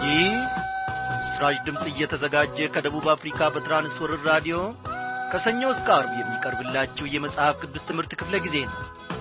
ይህ ምስራች ድምፅ እየተዘጋጀ ከደቡብ አፍሪካ በትራንስወርር ራዲዮ ከሰኞ እስከ አርብ የሚቀርብላችሁ የመጽሐፍ ቅዱስ ትምህርት ክፍለ ጊዜ ነው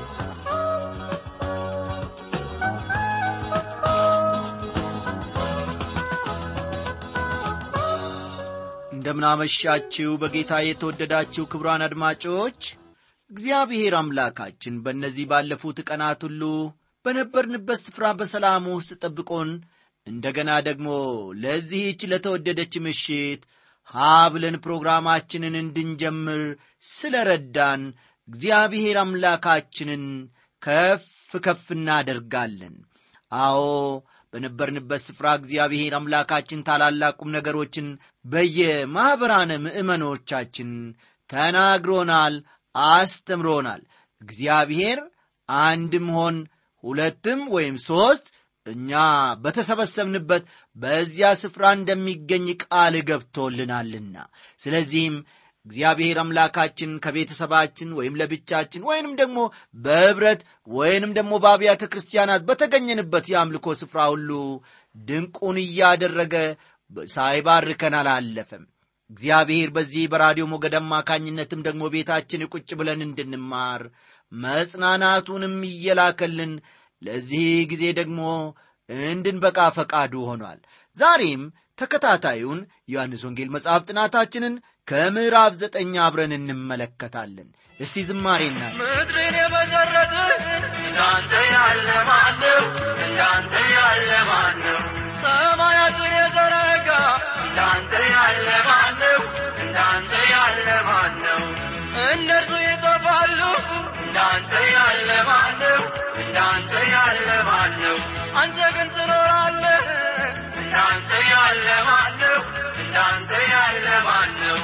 እንደምናመሻችሁ በጌታ የተወደዳችሁ ክቡራን አድማጮች እግዚአብሔር አምላካችን በእነዚህ ባለፉት ቀናት ሁሉ በነበርንበት ስፍራ በሰላም ውስጥ ጠብቆን እንደገና ደግሞ ለዚህች ለተወደደች ምሽት ሀ ብለን ፕሮግራማችንን እንድንጀምር ስለ ረዳን እግዚአብሔር አምላካችንን ከፍ ከፍ እናደርጋለን አዎ በነበርንበት ስፍራ እግዚአብሔር አምላካችን ታላላቁም ነገሮችን በየማኅበራነ ምእመኖቻችን ተናግሮናል አስተምሮናል እግዚአብሔር አንድም ሆን ሁለትም ወይም ሦስት እኛ በተሰበሰብንበት በዚያ ስፍራ እንደሚገኝ ቃል ገብቶልናልና ስለዚህም እግዚአብሔር አምላካችን ከቤተሰባችን ወይም ለብቻችን ወይንም ደግሞ በኅብረት ወይንም ደግሞ በአብያተ ክርስቲያናት በተገኘንበት የአምልኮ ስፍራ ሁሉ ድንቁን እያደረገ ሳይባርከን አላለፈም እግዚአብሔር በዚህ በራዲዮ ሞገድ አማካኝነትም ደግሞ ቤታችን ቁጭ ብለን እንድንማር መጽናናቱንም እየላከልን ለዚህ ጊዜ ደግሞ እንድንበቃ ፈቃዱ ሆኗል ዛሬም ተከታታዩን ዮሐንስ ወንጌል መጽሐፍ ጥናታችንን ከምዕራፍ ዘጠኝ አብረን እንመለከታለን እስቲ ዝማሬና ምድርን የመሰረተ እንዳንተ ያለ ማነው? እንዳንተ ያለ ማነው? ሰማያትን የዘረጋ እንዳንተ ያለ ማነው? እንዳንተ ያለ ማነው? እነርሱ ይጠፋሉ እንዳንተ ያለ ማነው? እንዳንተ ያለ ማነው? አንተ ግን ትኖራለህ እንዳንተ ያለ ማነው? እንዳንተ ያለ ማነው?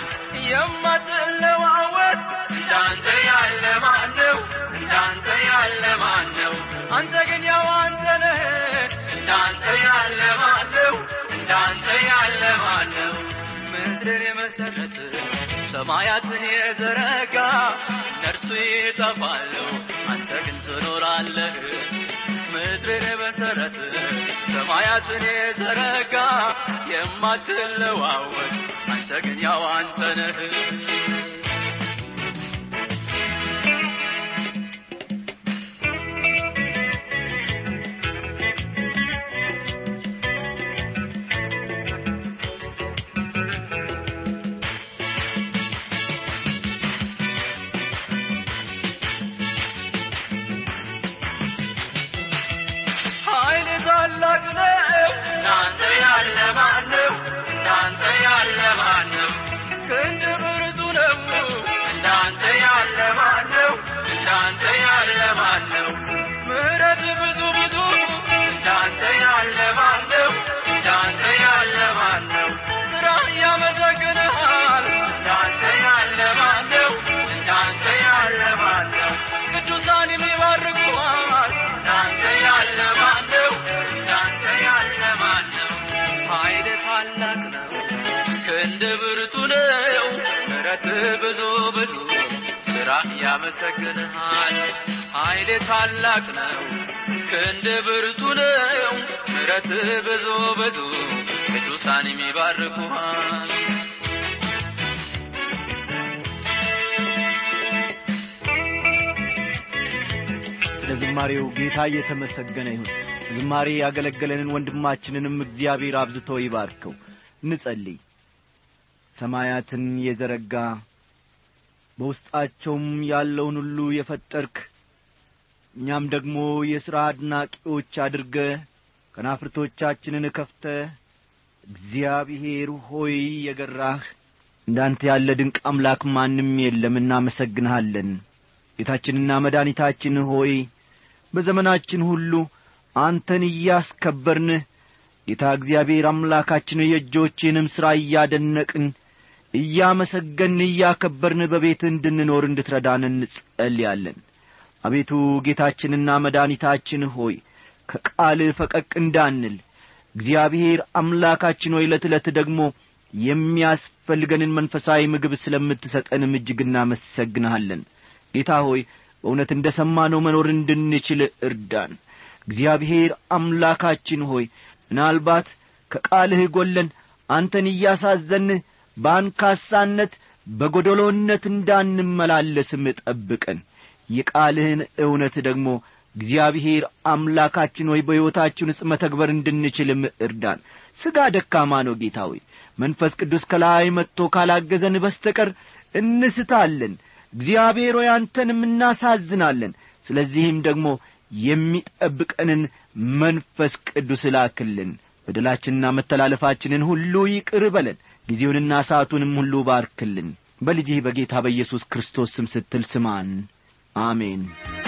የማትለዋወጥ እንዳንተ ያለ ማነው? እንዳንተ ያለ ማነው? አንተ ግን ያው አንተ ነህ። እንዳንተ ያለ ማነው? እንዳንተ ያለ ማነው? ምድርን የመሰረተ ሰማያትን የዘረጋ እነርሱ ይጠፋሉ፣ አንተ ግን ትኖራለህ። ምድርን የመሰረተ ሰማያትን የዘረጋ የማትለዋወጥ አንተ ግን ያው አንተ ነህ። ኃይል ታላቅ ነው። እንዳንተ ያለ ማነው? እንዳንተ ያለ ማነው? ክንድ ብርቱ ነው። እንዳንተ ያለ ማነው? እንዳንተ ያለ ማነው? ምሕረት ብዙ ብዙ እንዳንተ ያለ ማነው? እንዳንተ ያለ ማነው? ስራ ያመሰግንሃል። እንዳንተ ያለ ማነው? እንዳንተ ያለ ማነው? ቅዱሳን የሚባርኩሃል። እንዳንተ ያለ ማነው? እንዳንተ ያለ ማነው? ኃይል ታላቅ ነው፣ ክንድ ብርቱ ነው። ምሕረት ብዙ ብዙ ስራ ያመሰግንሃል። ኃይል ታላቅ ነው፣ ክንድ ብርቱ ነው። ምሕረት ብዙ ብዙ ቅዱሳን የሚባርኩሃል። ስለ ዝማሬው ጌታ እየተመሰገነ ይሁን ዝማሬ ያገለገለንን ወንድማችንንም እግዚአብሔር አብዝቶ ይባርከው እንጸልይ ሰማያትን የዘረጋ በውስጣቸውም ያለውን ሁሉ የፈጠርክ እኛም ደግሞ የሥራ አድናቂዎች አድርገ ከናፍርቶቻችንን ከፍተ እግዚአብሔር ሆይ የገራህ እንዳንተ ያለ ድንቅ አምላክ ማንም የለም እናመሰግንሃለን ጌታችንና መድኃኒታችን ሆይ በዘመናችን ሁሉ አንተን እያስከበርን ጌታ እግዚአብሔር አምላካችን የእጆችንም ሥራ እያደነቅን እያመሰገን እያከበርን በቤት እንድንኖር እንድትረዳን እንጸልያለን አቤቱ ጌታችንና መድኃኒታችን ሆይ ከቃልህ ፈቀቅ እንዳንል እግዚአብሔር አምላካችን ሆይ ዕለት ዕለት ደግሞ የሚያስፈልገንን መንፈሳዊ ምግብ ስለምትሰጠንም እጅግ እናመሰግንሃለን ጌታ ሆይ በእውነት እንደ ሰማነው መኖር እንድንችል እርዳን እግዚአብሔር አምላካችን ሆይ ምናልባት ከቃልህ ጐለን አንተን እያሳዘንህ በአንካሳነት በጐደሎነት እንዳንመላለስም ጠብቀን የቃልህን እውነት ደግሞ እግዚአብሔር አምላካችን ሆይ በሕይወታችን ውስጥ መተግበር እንድንችልም እርዳን ሥጋ ደካማ ነው ጌታ ሆይ መንፈስ ቅዱስ ከላይ መጥቶ ካላገዘን በስተቀር እንስታለን እግዚአብሔር ሆይ አንተንም እናሳዝናለን ስለዚህም ደግሞ የሚጠብቀንን መንፈስ ቅዱስ ላክልን በደላችንና መተላለፋችንን ሁሉ ይቅር በለን ጊዜውንና ሰዓቱንም ሁሉ ባርክልን በልጅህ በጌታ በኢየሱስ ክርስቶስ ስም ስትል ስማን አሜን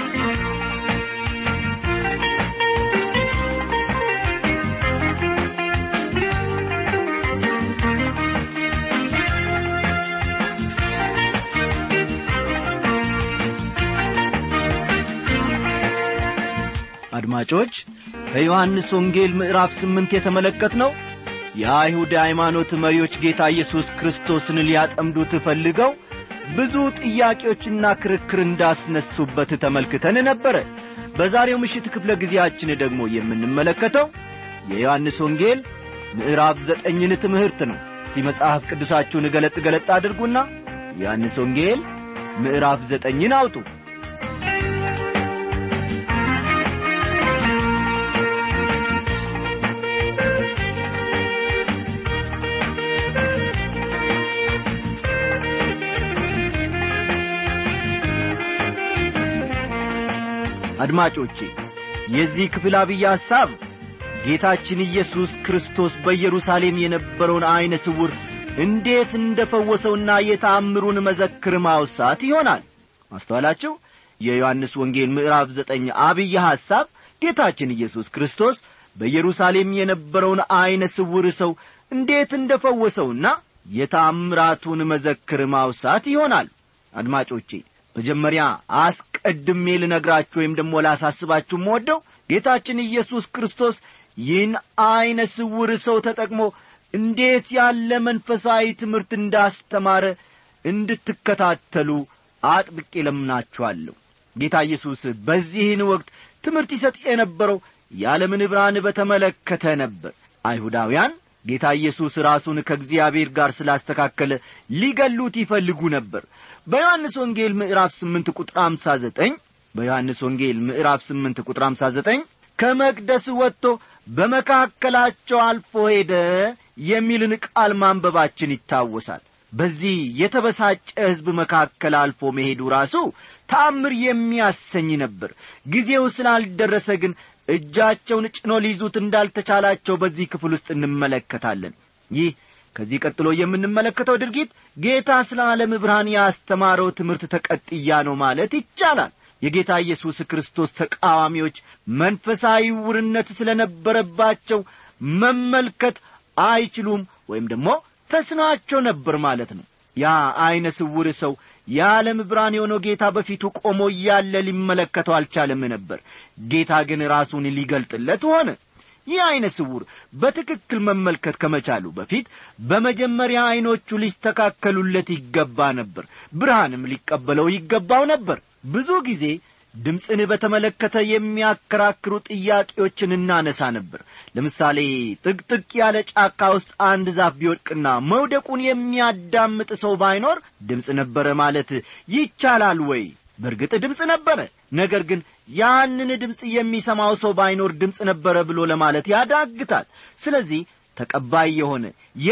አድማጮች ከዮሐንስ ወንጌል ምዕራፍ ስምንት የተመለከት ነው የአይሁድ ሃይማኖት መሪዎች ጌታ ኢየሱስ ክርስቶስን ሊያጠምዱት ፈልገው ብዙ ጥያቄዎችና ክርክር እንዳስነሱበት ተመልክተን ነበረ በዛሬው ምሽት ክፍለ ጊዜያችን ደግሞ የምንመለከተው የዮሐንስ ወንጌል ምዕራፍ ዘጠኝን ትምህርት ነው እስቲ መጽሐፍ ቅዱሳችሁን ገለጥ ገለጥ አድርጉና ዮሐንስ ወንጌል ምዕራፍ ዘጠኝን አውጡ አድማጮቼ የዚህ ክፍል አብይ ሐሳብ ጌታችን ኢየሱስ ክርስቶስ በኢየሩሳሌም የነበረውን ዐይነ ስውር እንዴት እንደ ፈወሰውና የተአምሩን መዘክር ማውሳት ይሆናል ማስተዋላችሁ የዮሐንስ ወንጌል ምዕራፍ ዘጠኝ አብይ ሐሳብ ጌታችን ኢየሱስ ክርስቶስ በኢየሩሳሌም የነበረውን ዐይነ ስውር ሰው እንዴት እንደ ፈወሰውና የተአምራቱን መዘክር ማውሳት ይሆናል አድማጮቼ መጀመሪያ አስቀድሜ ልነግራችሁ ወይም ደግሞ ላሳስባችሁ ወደው ጌታችን ኢየሱስ ክርስቶስ ይህን ዐይነ ስውር ሰው ተጠቅሞ እንዴት ያለ መንፈሳዊ ትምህርት እንዳስተማረ እንድትከታተሉ አጥብቄ ለምናችኋለሁ ጌታ ኢየሱስ በዚህን ወቅት ትምህርት ይሰጥ የነበረው የዓለምን ብርሃን በተመለከተ ነበር አይሁዳውያን ጌታ ኢየሱስ ራሱን ከእግዚአብሔር ጋር ስላስተካከለ ሊገሉት ይፈልጉ ነበር በዮሐንስ ወንጌል ምዕራፍ ስምንት ቁጥር አምሳ ዘጠኝ በዮሐንስ ወንጌል ምዕራፍ ስምንት ቁጥር አምሳ ዘጠኝ ከመቅደስ ወጥቶ በመካከላቸው አልፎ ሄደ የሚልን ቃል ማንበባችን ይታወሳል በዚህ የተበሳጨ ሕዝብ መካከል አልፎ መሄዱ ራሱ ታምር የሚያሰኝ ነበር ጊዜው ስላልደረሰ ግን እጃቸውን ጭኖ ሊይዙት እንዳልተቻላቸው በዚህ ክፍል ውስጥ እንመለከታለን ይህ ከዚህ ቀጥሎ የምንመለከተው ድርጊት ጌታ ስለ ዓለም ብርሃን ያስተማረው ትምህርት ተቀጥያ ነው ማለት ይቻላል የጌታ ኢየሱስ ክርስቶስ ተቃዋሚዎች መንፈሳዊ ውርነት ስለ ነበረባቸው መመልከት አይችሉም ወይም ደግሞ ተስኗቸው ነበር ማለት ነው ያ ዐይነ ስውር ሰው የዓለም ብርሃን የሆነው ጌታ በፊቱ ቆሞ እያለ ሊመለከተው አልቻለም ነበር ጌታ ግን ራሱን ሊገልጥለት ሆነ ይህ ዐይነ ስውር በትክክል መመልከት ከመቻሉ በፊት በመጀመሪያ ዐይኖቹ ሊስተካከሉለት ይገባ ነበር ብርሃንም ሊቀበለው ይገባው ነበር ብዙ ጊዜ ድምፅን በተመለከተ የሚያከራክሩ ጥያቄዎችን እናነሳ ነበር ለምሳሌ ጥቅጥቅ ያለ ጫካ ውስጥ አንድ ዛፍ ቢወድቅና መውደቁን የሚያዳምጥ ሰው ባይኖር ድምፅ ነበረ ማለት ይቻላል ወይ በእርግጥ ድምፅ ነበረ ነገር ግን ያንን ድምፅ የሚሰማው ሰው ባይኖር ድምፅ ነበረ ብሎ ለማለት ያዳግታል ስለዚህ ተቀባይ የሆነ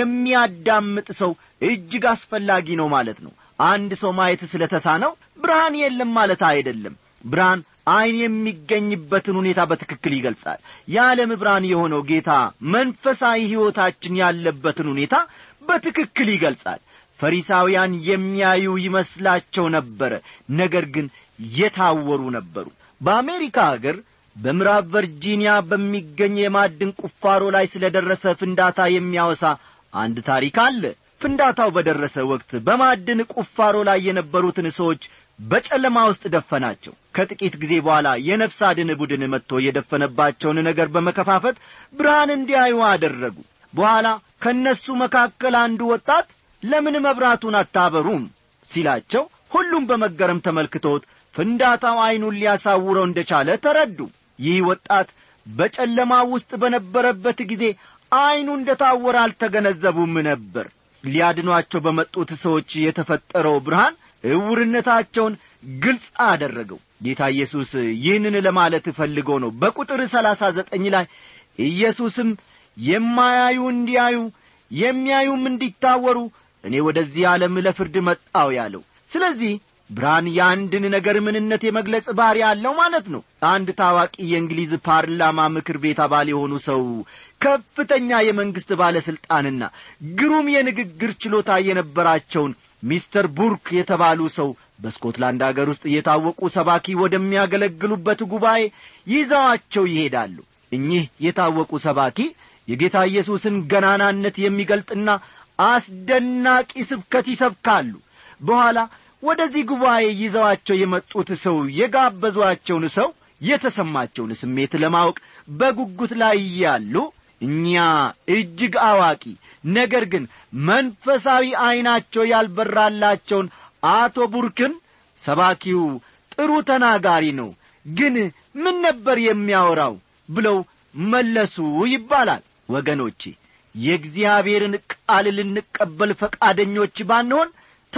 የሚያዳምጥ ሰው እጅግ አስፈላጊ ነው ማለት ነው አንድ ሰው ማየት ስለ ተሳነው ብርሃን የለም ማለት አይደለም ብርሃን ዐይን የሚገኝበትን ሁኔታ በትክክል ይገልጻል የዓለም ብርሃን የሆነው ጌታ መንፈሳዊ ሕይወታችን ያለበትን ሁኔታ በትክክል ይገልጻል ፈሪሳውያን የሚያዩ ይመስላቸው ነበረ ነገር ግን የታወሩ ነበሩ በአሜሪካ አገር በምዕራብ ቨርጂኒያ በሚገኝ የማዕድን ቁፋሮ ላይ ስለ ደረሰ ፍንዳታ የሚያወሳ አንድ ታሪክ አለ ፍንዳታው በደረሰ ወቅት በማዕድን ቁፋሮ ላይ የነበሩትን ሰዎች በጨለማ ውስጥ ደፈናቸው ከጥቂት ጊዜ በኋላ የነፍስ አድን ቡድን መጥቶ የደፈነባቸውን ነገር በመከፋፈት ብርሃን እንዲያዩ አደረጉ በኋላ ከእነሱ መካከል አንዱ ወጣት ለምን መብራቱን አታበሩም ሲላቸው ሁሉም በመገረም ተመልክቶት ፍንዳታው ዐይኑን ሊያሳውረው እንደቻለ ተረዱ ይህ ወጣት በጨለማ ውስጥ በነበረበት ጊዜ ዐይኑ እንደ ታወረ አልተገነዘቡም ነበር ሊያድኗቸው በመጡት ሰዎች የተፈጠረው ብርሃን እውርነታቸውን ግልጽ አደረገው ጌታ ኢየሱስ ይህንን ለማለት ፈልጎ ነው በቁጥር ሰላሳ ዘጠኝ ላይ ኢየሱስም የማያዩ እንዲያዩ የሚያዩም እንዲታወሩ እኔ ወደዚህ ዓለም ለፍርድ መጣው ያለው ስለዚህ ብርሃን የአንድን ነገር ምንነት የመግለጽ ባሕሪ አለው ማለት ነው አንድ ታዋቂ የእንግሊዝ ፓርላማ ምክር ቤት አባል የሆኑ ሰው ከፍተኛ የመንግሥት ባለሥልጣንና ግሩም የንግግር ችሎታ የነበራቸውን ሚስተር ቡርክ የተባሉ ሰው በስኮትላንድ አገር ውስጥ የታወቁ ሰባኪ ወደሚያገለግሉበት ጉባኤ ይዘዋቸው ይሄዳሉ እኚህ የታወቁ ሰባኪ የጌታ ኢየሱስን ገናናነት የሚገልጥና አስደናቂ ስብከት ይሰብካሉ በኋላ ወደዚህ ጉባኤ ይዘዋቸው የመጡት ሰው የጋበዟቸውን ሰው የተሰማቸውን ስሜት ለማወቅ በጉጉት ላይ እያሉ እኛ እጅግ አዋቂ ነገር ግን መንፈሳዊ ዐይናቸው ያልበራላቸውን አቶ ቡርክን ሰባኪው ጥሩ ተናጋሪ ነው ግን ምን ነበር የሚያወራው ብለው መለሱ ይባላል ወገኖቼ የእግዚአብሔርን ቃል ልንቀበል ፈቃደኞች ባንሆን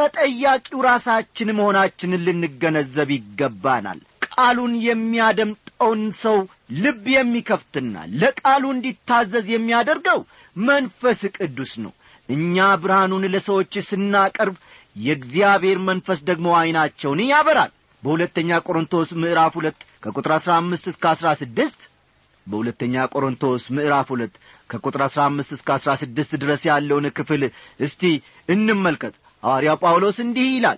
ተጠያቂው ራሳችን መሆናችንን ልንገነዘብ ይገባናል ቃሉን የሚያደምጠውን ሰው ልብ የሚከፍትና ለቃሉ እንዲታዘዝ የሚያደርገው መንፈስ ቅዱስ ነው እኛ ብርሃኑን ለሰዎች ስናቀርብ የእግዚአብሔር መንፈስ ደግሞ ዐይናቸውን ያበራል በሁለተኛ ቆሮንቶስ ምዕራፍ ሁለት ከቁጥር አሥራ አምስት እስከ አሥራ ስድስት በሁለተኛ ቆሮንቶስ ምዕራፍ ሁለት ከቁጥር አሥራ አምስት እስከ አሥራ ስድስት ድረስ ያለውን ክፍል እስቲ እንመልከት ሐዋርያው ጳውሎስ እንዲህ ይላል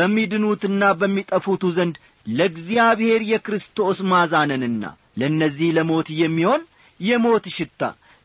በሚድኑትና በሚጠፉቱ ዘንድ ለእግዚአብሔር የክርስቶስ ማዛነንና ለእነዚህ ለሞት የሚሆን የሞት ሽታ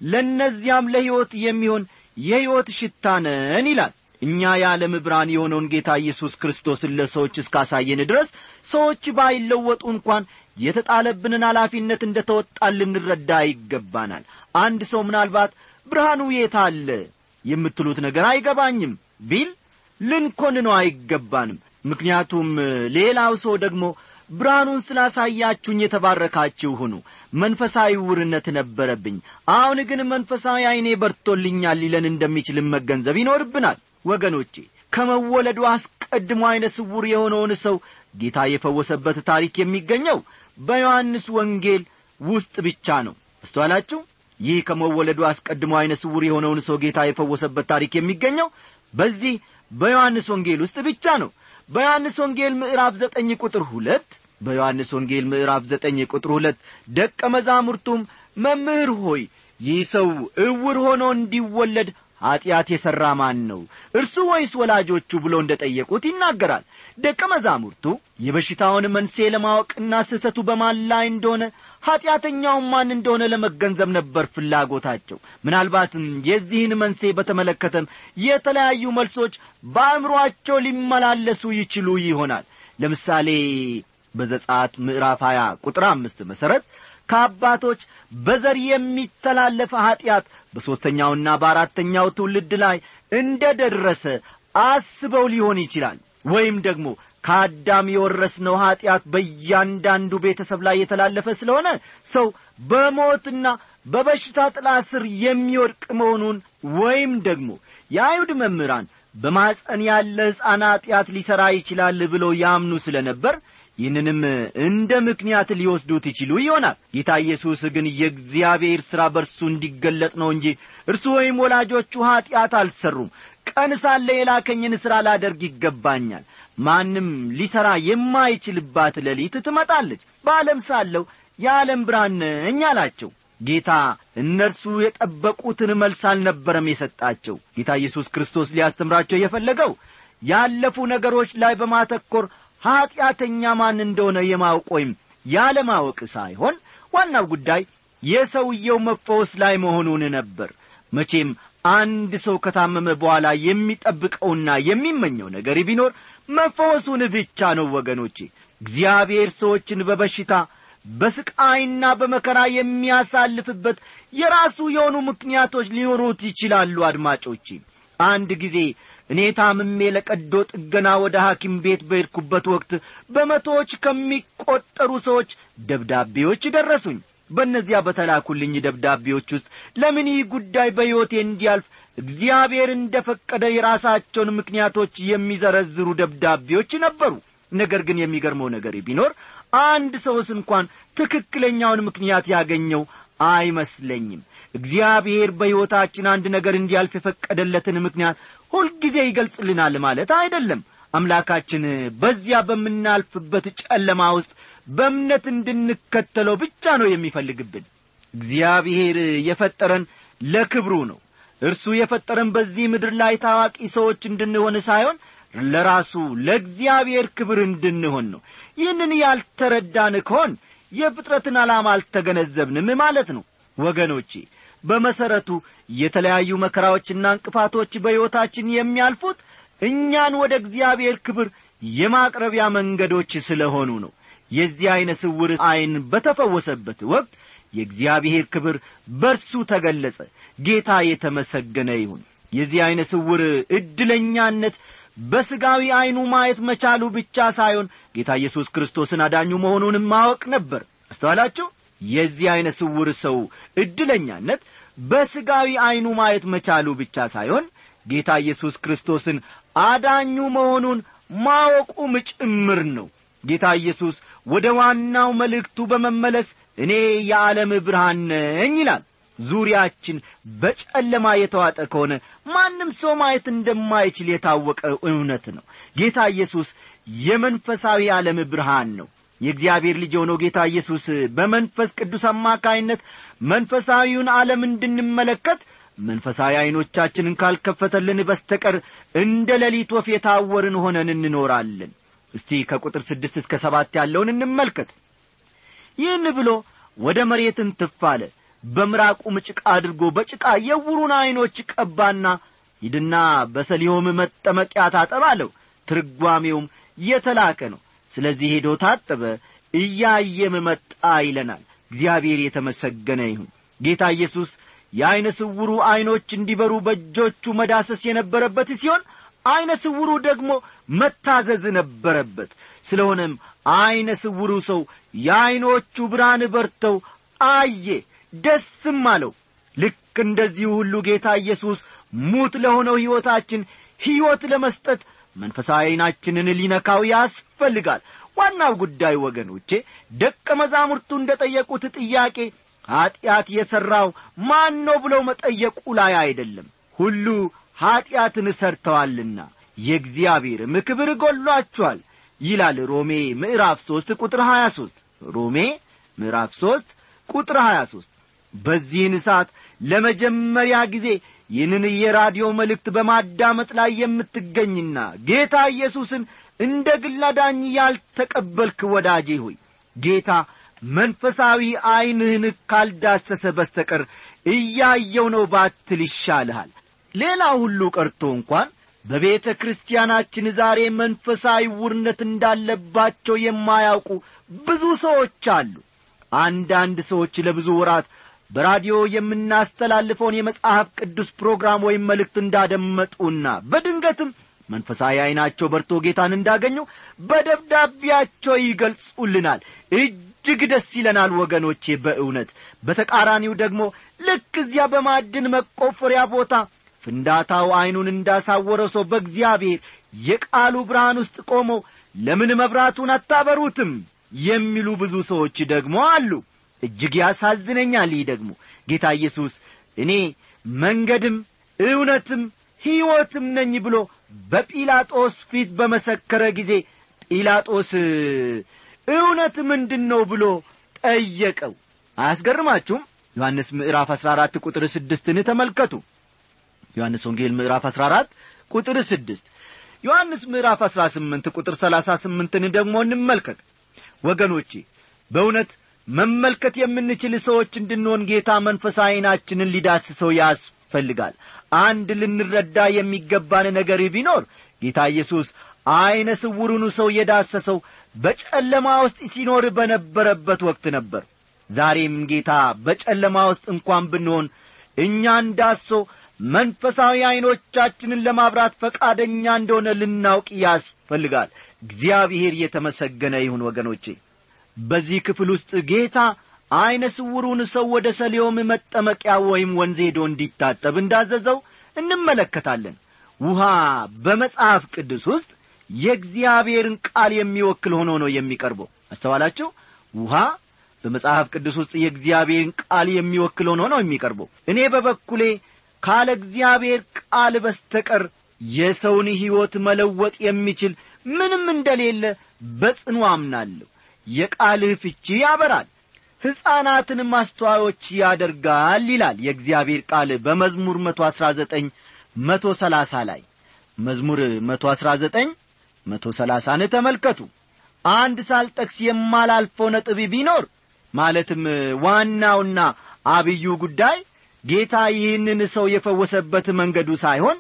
ለእነዚያም ለሕይወት የሚሆን የሕይወት ሽታ ነን ይላል እኛ የዓለም ብርሃን የሆነውን ጌታ ኢየሱስ ክርስቶስን ለሰዎች እስካሳየን ድረስ ሰዎች ባይለወጡ እንኳን የተጣለብንን ኃላፊነት እንደ ተወጣን ልንረዳ ይገባናል አንድ ሰው ምናልባት ብርሃኑ የት አለ የምትሉት ነገር አይገባኝም ቢል ልንኮንነው አይገባንም ምክንያቱም ሌላው ሰው ደግሞ ብርሃኑን ስላሳያችሁኝ የተባረካችሁ ሁኑ መንፈሳዊ ውርነት ነበረብኝ አሁን ግን መንፈሳዊ ዐይኔ በርቶልኛል ሊለን እንደሚችልም መገንዘብ ይኖርብናል ወገኖቼ ከመወለዱ አስቀድሞ ዐይነ ስውር የሆነውን ሰው ጌታ የፈወሰበት ታሪክ የሚገኘው በዮሐንስ ወንጌል ውስጥ ብቻ ነው አስተዋላችሁ ይህ ከመወለዱ አስቀድሞ ዐይነ ስውር የሆነውን ሰው ጌታ የፈወሰበት ታሪክ የሚገኘው በዚህ በዮሐንስ ወንጌል ውስጥ ብቻ ነው በዮሐንስ ወንጌል ምዕራፍ ዘጠኝ ቁጥር ሁለት በዮሐንስ ወንጌል ምዕራፍ ዘጠኝ ቁጥር ሁለት ደቀ መዛሙርቱም መምህር ሆይ ይህ ሰው እውር ሆኖ እንዲወለድ ኀጢአት የሠራ ማን ነው እርሱ ወይስ ወላጆቹ ብሎ እንደ ጠየቁት ይናገራል ደቀ መዛሙርቱ የበሽታውን መንስኤ ለማወቅና ስህተቱ በማን ላይ እንደሆነ ኀጢአተኛውን ማን እንደሆነ ለመገንዘብ ነበር ፍላጎታቸው ምናልባትም የዚህን መንስኤ በተመለከተም የተለያዩ መልሶች በአእምሮአቸው ሊመላለሱ ይችሉ ይሆናል ለምሳሌ በዘጻት ምዕራፍ 20 ቁጥር አምስት መሠረት ከአባቶች በዘር የሚተላለፈ ኀጢአት በሦስተኛውና በአራተኛው ትውልድ ላይ እንደ ደረሰ አስበው ሊሆን ይችላል ወይም ደግሞ ከአዳም የወረስነው ኀጢአት በእያንዳንዱ ቤተሰብ ላይ የተላለፈ ስለሆነ ሰው በሞትና በበሽታ ጥላ ስር የሚወድቅ መሆኑን ወይም ደግሞ የአይሁድ መምህራን በማፀን ያለ ሕፃን ኀጢአት ሊሠራ ይችላል ብለው ያምኑ ስለ ነበር ይህንንም እንደ ምክንያት ሊወስዱት ይችሉ ይሆናል ጌታ ኢየሱስ ግን የእግዚአብሔር ሥራ በእርሱ እንዲገለጥ ነው እንጂ እርሱ ወይም ወላጆቹ ኀጢአት አልሠሩም ቀን ሳለ የላከኝን ሥራ ላደርግ ይገባኛል ማንም ሊሠራ የማይችልባት ሌሊት ትመጣለች በዓለም ሳለሁ የዓለም ብርሃን ነኝ አላቸው ጌታ እነርሱ የጠበቁትን መልስ አልነበረም የሰጣቸው ጌታ ኢየሱስ ክርስቶስ ሊያስተምራቸው የፈለገው ያለፉ ነገሮች ላይ በማተኮር ኀጢአተኛ ማን እንደሆነ የማወቅ ወይም ያለማወቅ ሳይሆን ዋናው ጉዳይ የሰውየው መፈወስ ላይ መሆኑን ነበር መቼም አንድ ሰው ከታመመ በኋላ የሚጠብቀውና የሚመኘው ነገር ቢኖር መፈወሱን ብቻ ነው ወገኖቼ እግዚአብሔር ሰዎችን በበሽታ በስቃይና በመከራ የሚያሳልፍበት የራሱ የሆኑ ምክንያቶች ሊኖሩት ይችላሉ አድማጮቼ አንድ ጊዜ እኔ ታምሜ ለቀዶ ጥገና ወደ ሐኪም ቤት በሄድኩበት ወቅት በመቶዎች ከሚቈጠሩ ሰዎች ደብዳቤዎች ደረሱኝ በእነዚያ በተላኩልኝ ደብዳቤዎች ውስጥ ለምን ይህ ጉዳይ በሕይወቴ እንዲያልፍ እግዚአብሔር እንደ ፈቀደ የራሳቸውን ምክንያቶች የሚዘረዝሩ ደብዳቤዎች ነበሩ ነገር ግን የሚገርመው ነገር ቢኖር አንድ ሰውስ እንኳን ትክክለኛውን ምክንያት ያገኘው አይመስለኝም እግዚአብሔር በሕይወታችን አንድ ነገር እንዲያልፍ የፈቀደለትን ምክንያት ሁልጊዜ ይገልጽልናል ማለት አይደለም አምላካችን በዚያ በምናልፍበት ጨለማ ውስጥ በእምነት እንድንከተለው ብቻ ነው የሚፈልግብን እግዚአብሔር የፈጠረን ለክብሩ ነው እርሱ የፈጠረን በዚህ ምድር ላይ ታዋቂ ሰዎች እንድንሆን ሳይሆን ለራሱ ለእግዚአብሔር ክብር እንድንሆን ነው ይህንን ያልተረዳን ከሆን የፍጥረትን ዓላማ አልተገነዘብንም ማለት ነው ወገኖቼ በመሠረቱ የተለያዩ መከራዎችና እንቅፋቶች በሕይወታችን የሚያልፉት እኛን ወደ እግዚአብሔር ክብር የማቅረቢያ መንገዶች ስለሆኑ ነው የዚህ ዐይነ ስውር ዐይን በተፈወሰበት ወቅት የእግዚአብሔር ክብር በርሱ ተገለጸ ጌታ የተመሰገነ ይሁን የዚህ ዐይነ ስውር ዕድለኛነት በሥጋዊ ዐይኑ ማየት መቻሉ ብቻ ሳይሆን ጌታ ኢየሱስ ክርስቶስን አዳኙ መሆኑንም ማወቅ ነበር አስተዋላችሁ የዚህ ዐይነ ስውር ሰው ዕድለኛነት በሥጋዊ ዐይኑ ማየት መቻሉ ብቻ ሳይሆን ጌታ ኢየሱስ ክርስቶስን አዳኙ መሆኑን ማወቁም ጭምር ነው ጌታ ኢየሱስ ወደ ዋናው መልእክቱ በመመለስ እኔ የዓለም ብርሃን ነኝ ይላል ዙሪያችን በጨለማ የተዋጠ ከሆነ ማንም ሰው ማየት እንደማይችል የታወቀ እውነት ነው ጌታ ኢየሱስ የመንፈሳዊ ዓለም ብርሃን ነው የእግዚአብሔር ልጅ የሆነው ጌታ ኢየሱስ በመንፈስ ቅዱስ አማካይነት መንፈሳዊውን ዓለም እንድንመለከት መንፈሳዊ ዐይኖቻችንን ካልከፈተልን በስተቀር እንደ ሌሊት ወፍ የታወርን ሆነን እንኖራለን እስቲ ከቁጥር ስድስት እስከ ሰባት ያለውን እንመልከት ይህን ብሎ ወደ መሬት እንትፍ አለ በምራቁም ጭቃ አድርጎ በጭቃ የውሩን ዐይኖች ቀባና ሂድና በሰሊሆም መጠመቂያ ታጠብ አለው ትርጓሜውም የተላከ ነው ስለዚህ ሄዶ ታጠበ እያየም መጣ ይለናል እግዚአብሔር የተመሰገነ ይሁን ጌታ ኢየሱስ የዐይነ ስውሩ ዐይኖች እንዲበሩ በእጆቹ መዳሰስ የነበረበት ሲሆን ዐይነ ስውሩ ደግሞ መታዘዝ ነበረበት ስለሆነም ዐይነ ስውሩ ሰው የዐይኖቹ ብርሃን በርተው አየ ደስም አለው ልክ እንደዚህ ሁሉ ጌታ ኢየሱስ ሙት ለሆነው ሕይወታችን ሕይወት ለመስጠት መንፈሳዊ ዐይናችንን ሊነካው ያስፈልጋል ዋናው ጉዳይ ወገኖቼ ደቀ መዛሙርቱ እንደ ጠየቁት ጥያቄ ኀጢአት የሠራው ማን ነው ብለው መጠየቁ ላይ አይደለም ሁሉ ኀጢአትን ሰርተዋልና የእግዚአብሔርም ክብር ጐሏቸዋል ይላል ሮሜ ምዕራፍ ሦስት ቁጥር ሀያ ሦስት ሮሜ ምዕራፍ ሦስት ቁጥር ሀያ ሦስት በዚህን ሰዓት ለመጀመሪያ ጊዜ ይህንን የራዲዮ መልእክት በማዳመጥ ላይ የምትገኝና ጌታ ኢየሱስን እንደ ግል አዳኝ ያልተቀበልክ ወዳጄ ሆይ ጌታ መንፈሳዊ ዐይንህን ካልዳሰሰ በስተቀር እያየው ነው ባትል ይሻልሃል ሌላ ሁሉ ቀርቶ እንኳን በቤተ ክርስቲያናችን ዛሬ መንፈሳዊ ውርነት እንዳለባቸው የማያውቁ ብዙ ሰዎች አሉ አንዳንድ ሰዎች ለብዙ ወራት በራዲዮ የምናስተላልፈውን የመጽሐፍ ቅዱስ ፕሮግራም ወይም መልእክት እንዳደመጡና በድንገትም መንፈሳዊ ዐይናቸው በርቶ ጌታን እንዳገኙ በደብዳቤያቸው ይገልጹልናል እጅግ ደስ ይለናል ወገኖቼ በእውነት በተቃራኒው ደግሞ ልክ እዚያ በማዕድን መቆፈሪያ ቦታ ፍንዳታው ዐይኑን እንዳሳወረው ሰው በእግዚአብሔር የቃሉ ብርሃን ውስጥ ቆመው ለምን መብራቱን አታበሩትም የሚሉ ብዙ ሰዎች ደግሞ አሉ እጅግ ያሳዝነኛል ይህ ደግሞ ጌታ ኢየሱስ እኔ መንገድም እውነትም ሕይወትም ነኝ ብሎ በጲላጦስ ፊት በመሰከረ ጊዜ ጲላጦስ እውነት ምንድን ነው ብሎ ጠየቀው አያስገርማችሁም ዮሐንስ ምዕራፍ አሥራ አራት ቁጥር ስድስትን ተመልከቱ ዮሐንስ ወንጌል ምዕራፍ አሥራ አራት ቁጥር ስድስት ዮሐንስ ምዕራፍ አሥራ ስምንት ቁጥር ሰላሳ ስምንትን ደግሞ እንመልከት ወገኖቼ በእውነት መመልከት የምንችል ሰዎች እንድንሆን ጌታ መንፈሳዊ ዐይናችንን ሊዳስሰው ያስፈልጋል አንድ ልንረዳ የሚገባን ነገር ቢኖር ጌታ ኢየሱስ ዐይነ ስውሩኑ ሰው የዳሰሰው በጨለማ ውስጥ ሲኖር በነበረበት ወቅት ነበር ዛሬም ጌታ በጨለማ ውስጥ እንኳን ብንሆን እኛን ዳሶ መንፈሳዊ ዐይኖቻችንን ለማብራት ፈቃደኛ እንደሆነ ልናውቅ ያስፈልጋል እግዚአብሔር የተመሰገነ ይሁን ወገኖቼ በዚህ ክፍል ውስጥ ጌታ ዐይነ ስውሩን ሰው ወደ ሰሊዮም መጠመቂያ ወይም ወንዝ ሄዶ እንዲታጠብ እንዳዘዘው እንመለከታለን ውሃ በመጽሐፍ ቅዱስ ውስጥ የእግዚአብሔርን ቃል የሚወክል ሆኖ ነው የሚቀርበው አስተዋላችሁ ውሃ በመጽሐፍ ቅዱስ ውስጥ የእግዚአብሔርን ቃል የሚወክል ሆኖ ነው የሚቀርበው እኔ በበኩሌ ካለ እግዚአብሔር ቃል በስተቀር የሰውን ሕይወት መለወጥ የሚችል ምንም እንደሌለ በጽኑ አምናለሁ የቃልህ ፍቺ ያበራል ሕፃናትን ማስተዋዮች ያደርጋል ይላል የእግዚአብሔር ቃል በመዝሙር መቶ አሥራ ዘጠኝ መቶ ሰላሳ ላይ መዝሙር መቶ አሥራ ዘጠኝ መቶ ሰላሳን ተመልከቱ አንድ ሳልጠቅስ የማላልፈው ነጥብ ቢኖር ማለትም ዋናውና አብዩ ጉዳይ ጌታ ይህንን ሰው የፈወሰበት መንገዱ ሳይሆን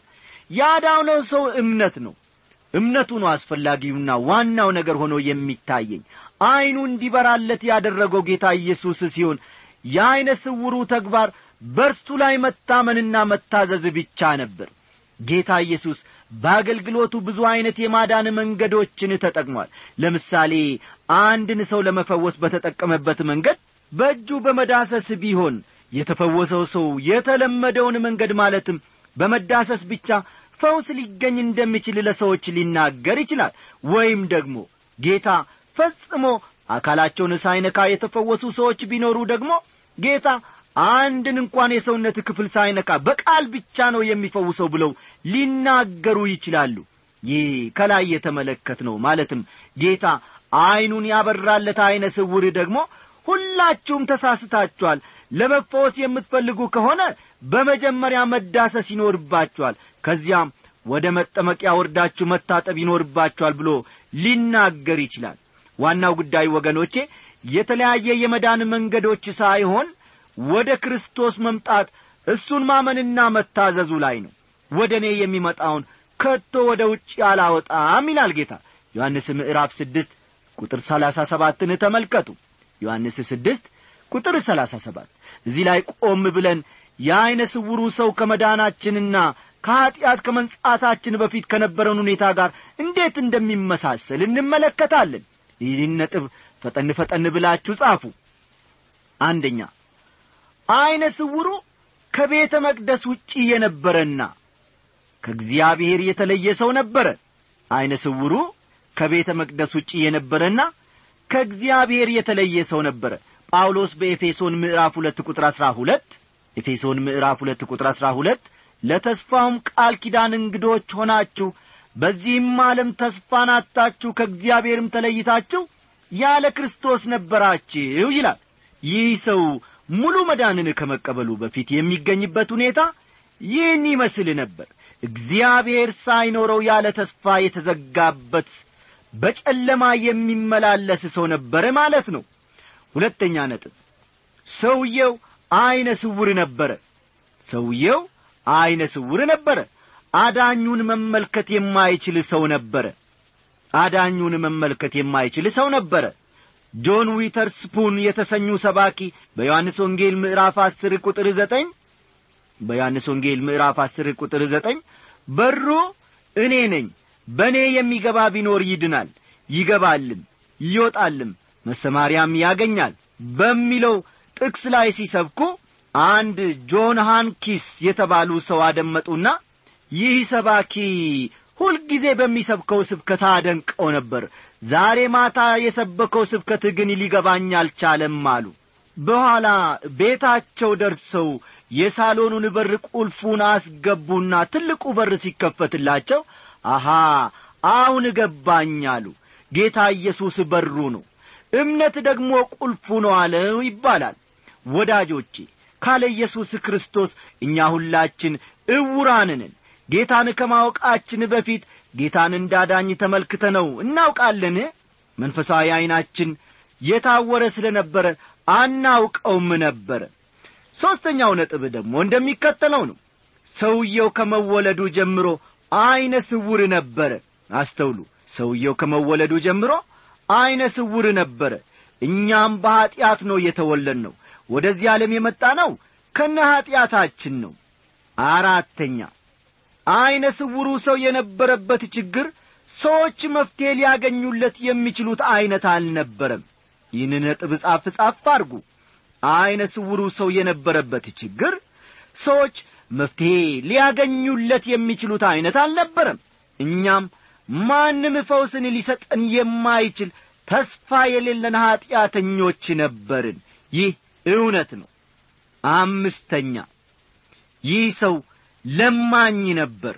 ያዳነው ሰው እምነት ነው እምነቱ ነው አስፈላጊውና ዋናው ነገር ሆኖ የሚታየኝ ዐይኑ እንዲበራለት ያደረገው ጌታ ኢየሱስ ሲሆን የዐይነ ስውሩ ተግባር በርሱ ላይ መታመንና መታዘዝ ብቻ ነበር ጌታ ኢየሱስ በአገልግሎቱ ብዙ ዐይነት የማዳን መንገዶችን ተጠቅሟል ለምሳሌ አንድን ሰው ለመፈወስ በተጠቀመበት መንገድ በእጁ በመዳሰስ ቢሆን የተፈወሰው ሰው የተለመደውን መንገድ ማለትም በመዳሰስ ብቻ ፈውስ ሊገኝ እንደሚችል ለሰዎች ሊናገር ይችላል ወይም ደግሞ ጌታ ፈጽሞ አካላቸውን ሳይነካ የተፈወሱ ሰዎች ቢኖሩ ደግሞ ጌታ አንድን እንኳን የሰውነት ክፍል ሳይነካ በቃል ብቻ ነው የሚፈውሰው ብለው ሊናገሩ ይችላሉ ይህ ከላይ የተመለከት ነው ማለትም ጌታ ዐይኑን ያበራለት ዐይነ ስውር ደግሞ ሁላችሁም ተሳስታችኋል ለመፈወስ የምትፈልጉ ከሆነ በመጀመሪያ መዳሰስ ይኖርባችኋል ከዚያም ወደ መጠመቂያ ወርዳችሁ መታጠብ ይኖርባችኋል ብሎ ሊናገር ይችላል ዋናው ጉዳይ ወገኖቼ የተለያየ የመዳን መንገዶች ሳይሆን ወደ ክርስቶስ መምጣት እሱን ማመንና መታዘዙ ላይ ነው ወደ እኔ የሚመጣውን ከቶ ወደ ውጭ አላወጣም ይላል ጌታ ዮሐንስ ምዕራፍ ስድስት ቁጥር ሰላሳ ሰባትን ተመልከቱ ዮሐንስ ስድስት ቁጥር ሰላሳ ሰባት እዚህ ላይ ቆም ብለን የዐይነ ስውሩ ሰው ከመዳናችንና ከኀጢአት ከመንጻታችን በፊት ከነበረን ሁኔታ ጋር እንዴት እንደሚመሳሰል እንመለከታለን ይህን ነጥብ ፈጠን ፈጠን ብላችሁ ጻፉ አንደኛ ዐይነ ስውሩ ከቤተ መቅደስ ውጪ የነበረና ከእግዚአብሔር የተለየ ሰው ነበረ ዐይነ ስውሩ ከቤተ መቅደስ ውጪ የነበረና ከእግዚአብሔር የተለየ ሰው ነበረ ጳውሎስ በኤፌሶን ምዕራፍ ሁለት ቁጥር አሥራ ሁለት ኤፌሶን ምዕራፍ ሁለት ቁጥር አሥራ ሁለት ለተስፋውም ቃል ኪዳን እንግዶች ሆናችሁ በዚህም ዓለም ተስፋን አጥታችሁ ከእግዚአብሔርም ተለይታችሁ ያለ ክርስቶስ ነበራችሁ ይላል ይህ ሰው ሙሉ መዳንን ከመቀበሉ በፊት የሚገኝበት ሁኔታ ይህን ይመስል ነበር እግዚአብሔር ሳይኖረው ያለ ተስፋ የተዘጋበት በጨለማ የሚመላለስ ሰው ነበረ ማለት ነው ሁለተኛ ነጥብ ሰውየው ዐይነ ስውር ነበረ ሰውየው ዐይነ ስውር ነበረ አዳኙን መመልከት የማይችል ሰው ነበረ አዳኙን መመልከት የማይችል ሰው ነበረ ጆን ዊተርስፑን የተሰኙ ሰባኪ በዮሐንስ ወንጌል ምዕራፍ አስር ቁጥር ዘጠኝ በዮሐንስ ወንጌል ምዕራፍ አስር ቁጥር ዘጠኝ በሩ እኔ ነኝ በእኔ የሚገባ ቢኖር ይድናል ይገባልም ይወጣልም መሰማሪያም ያገኛል በሚለው ጥቅስ ላይ ሲሰብኩ አንድ ጆን ሃንኪስ የተባሉ ሰው አደመጡና ይህ ሰባኪ ሁልጊዜ በሚሰብከው ስብከት አደንቀው ነበር ዛሬ ማታ የሰበከው ስብከት ግን ሊገባኝ አልቻለም አሉ በኋላ ቤታቸው ደርሰው የሳሎኑን በር ቁልፉን አስገቡና ትልቁ በር ሲከፈትላቸው አሃ አሁን ገባኝ አሉ ጌታ ኢየሱስ በሩ ነው እምነት ደግሞ ቁልፉ ነው አለው ይባላል ወዳጆቼ ካለ ኢየሱስ ክርስቶስ እኛ ሁላችን እውራንንን ጌታን ከማወቃችን በፊት ጌታን እንዳዳኝ ተመልክተነው እናውቃለን መንፈሳዊ ዐይናችን የታወረ ስለ ነበረ አናውቀውም ነበረ ሦስተኛው ነጥብ ደግሞ እንደሚከተለው ነው ሰውየው ከመወለዱ ጀምሮ ዐይነ ስውር ነበረ አስተውሉ ሰውየው ከመወለዱ ጀምሮ ዐይነ ስውር ነበረ እኛም በኀጢአት ነው የተወለድ ነው ወደዚህ ዓለም የመጣ ነው ከነ ኀጢአታችን ነው አራተኛ ዐይነ ስውሩ ሰው የነበረበት ችግር ሰዎች መፍትሔ ሊያገኙለት የሚችሉት ዐይነት አልነበረም ይህን ነጥብ ጻፍ ጻፍ አድርጉ ዐይነ ስውሩ ሰው የነበረበት ችግር ሰዎች መፍትሔ ሊያገኙለት የሚችሉት ዐይነት አልነበረም እኛም ማንም ፈውስን ሊሰጠን የማይችል ተስፋ የሌለን ኀጢአተኞች ነበርን ይህ እውነት ነው አምስተኛ ይህ ሰው ለማኝ ነበር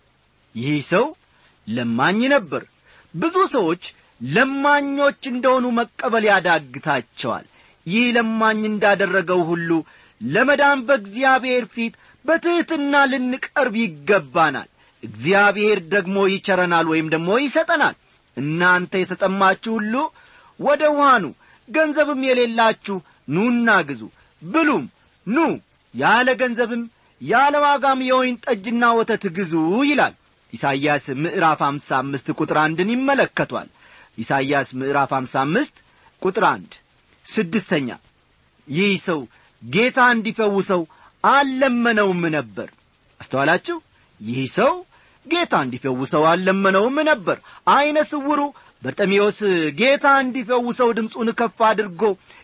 ይህ ሰው ለማኝ ነበር ብዙ ሰዎች ለማኞች እንደሆኑ መቀበል ያዳግታቸዋል ይህ ለማኝ እንዳደረገው ሁሉ ለመዳን በእግዚአብሔር ፊት በትሕትና ልንቀርብ ይገባናል እግዚአብሔር ደግሞ ይቸረናል ወይም ደግሞ ይሰጠናል እናንተ የተጠማችሁ ሁሉ ወደ ውሃኑ ገንዘብም የሌላችሁ ኑና ግዙ ብሉም ኑ ያለ ገንዘብም ያለ ዋጋም የወይን ጠጅና ወተት ግዙ ይላል ኢሳይያስ ምዕራፍ አምሳ አምስት ቁጥር አንድን ይመለከቷል ኢሳይያስ ምዕራፍ አምሳ አምስት ቁጥር አንድ ስድስተኛ ይህ ሰው ጌታ እንዲፈውሰው አልለመነውም ነበር አስተዋላችሁ ይህ ሰው ጌታ እንዲፈውሰው አልለመነውም ነበር ዐይነ ስውሩ በርጠሜዎስ ጌታ እንዲፈውሰው ድምፁን ከፍ አድርጎ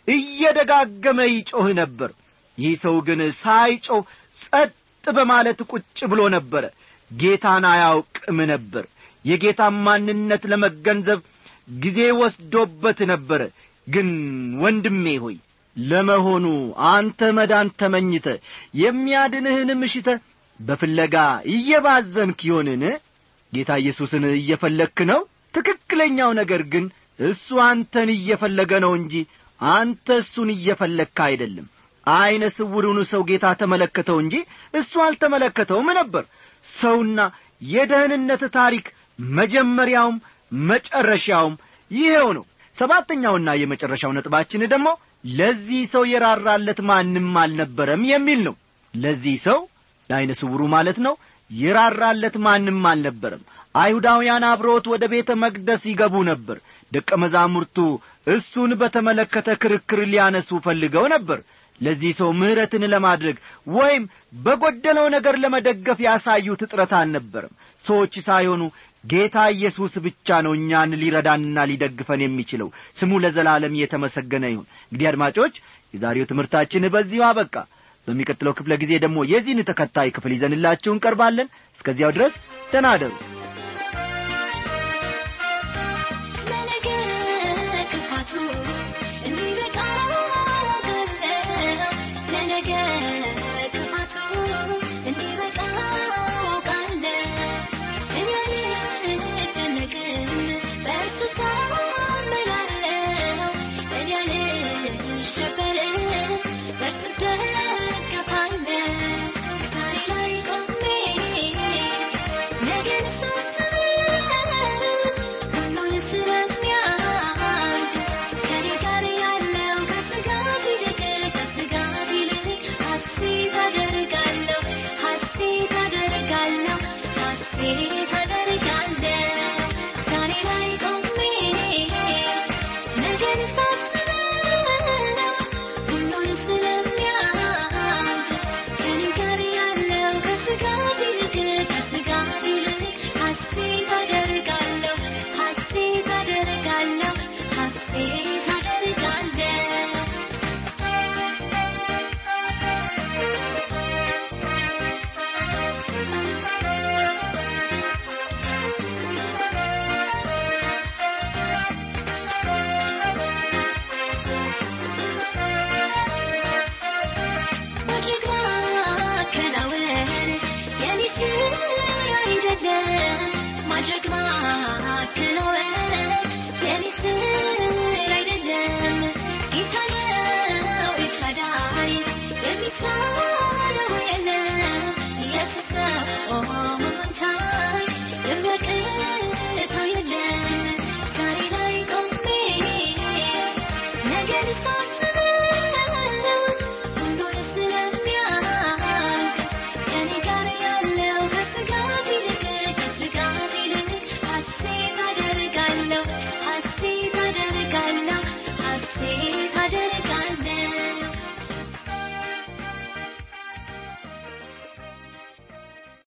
እየደጋገመ ይጮህ ነበር ይህ ሰው ግን ሳይጮህ ጸጥ በማለት ቁጭ ብሎ ነበረ ጌታን አያውቅም ነበር የጌታን ማንነት ለመገንዘብ ጊዜ ወስዶበት ነበረ ግን ወንድሜ ሆይ ለመሆኑ አንተ መዳን ተመኝተ የሚያድንህን ምሽተ በፍለጋ እየባዘንክ ይሆንን ጌታ ኢየሱስን እየፈለግክ ነው ትክክለኛው ነገር ግን እሱ አንተን እየፈለገ ነው እንጂ አንተ እሱን እየፈለግክ አይደለም ዐይነ ስውሩን ሰው ጌታ ተመለከተው እንጂ እሱ አልተመለከተውም ነበር ሰውና የደህንነት ታሪክ መጀመሪያውም መጨረሻውም ይሄው ነው ሰባተኛውና የመጨረሻው ነጥባችን ደግሞ ለዚህ ሰው የራራለት ማንም አልነበረም የሚል ነው ለዚህ ሰው ለዐይነ ስውሩ ማለት ነው የራራለት ማንም አልነበረም አይሁዳውያን አብሮት ወደ ቤተ መቅደስ ይገቡ ነበር ደቀ መዛሙርቱ እሱን በተመለከተ ክርክር ሊያነሱ ፈልገው ነበር ለዚህ ሰው ምሕረትን ለማድረግ ወይም በጐደለው ነገር ለመደገፍ ያሳዩት ጥረት አልነበረም ሰዎች ሳይሆኑ ጌታ ኢየሱስ ብቻ ነው እኛን ሊረዳንና ሊደግፈን የሚችለው ስሙ ለዘላለም የተመሰገነ ይሁን እንግዲህ አድማጮች የዛሬው ትምህርታችን በዚሁ አበቃ በሚቀጥለው ክፍለ ጊዜ ደግሞ የዚህን ተከታይ ክፍል ይዘንላችሁ እንቀርባለን እስከዚያው ድረስ ተናደሩ ክፋቱ እንዲበቃ አውቃለሁ ለነገ ክፋቱ እንዲበቃ አውቃለሁ እኔ አልጨነቅም በእርሱ ታምናለሁ እኔ አልሸበርም በእርሱ እደገፋለሁ ዛሬ ላይ ቆሜ ነገን ሳስብ ሁሉን ስለሚያውቅ ከኔ ጋር ያለው ከስጋት ይልቅ ከስጋት ይልቅ ሐሴት አደርጋለሁ ሐሴት አደርጋለሁ ሐሴት አደርጋለሁ ዛሬ ላይ ቆሜ ነገን ሳስብ ሁሉን ስለሚያውቅ ከኔ ጋር ያለው ከስጋት ይልቅ ከስጋት ይልቅ ሐሴት አደርጋለሁ ሐሴት አደርጋለሁ ሐሴት አደርጋለሁ ማድረግ ማከናወን የኔ ስራ አይደለም። ማድረግ ማከናወን የኔ ስራ አይደለም። ጌታ ነው ኤልሻዳይ የሚሳነው የለም። ኢየሱስ ነው መሆን ቻይ የሚያቅተው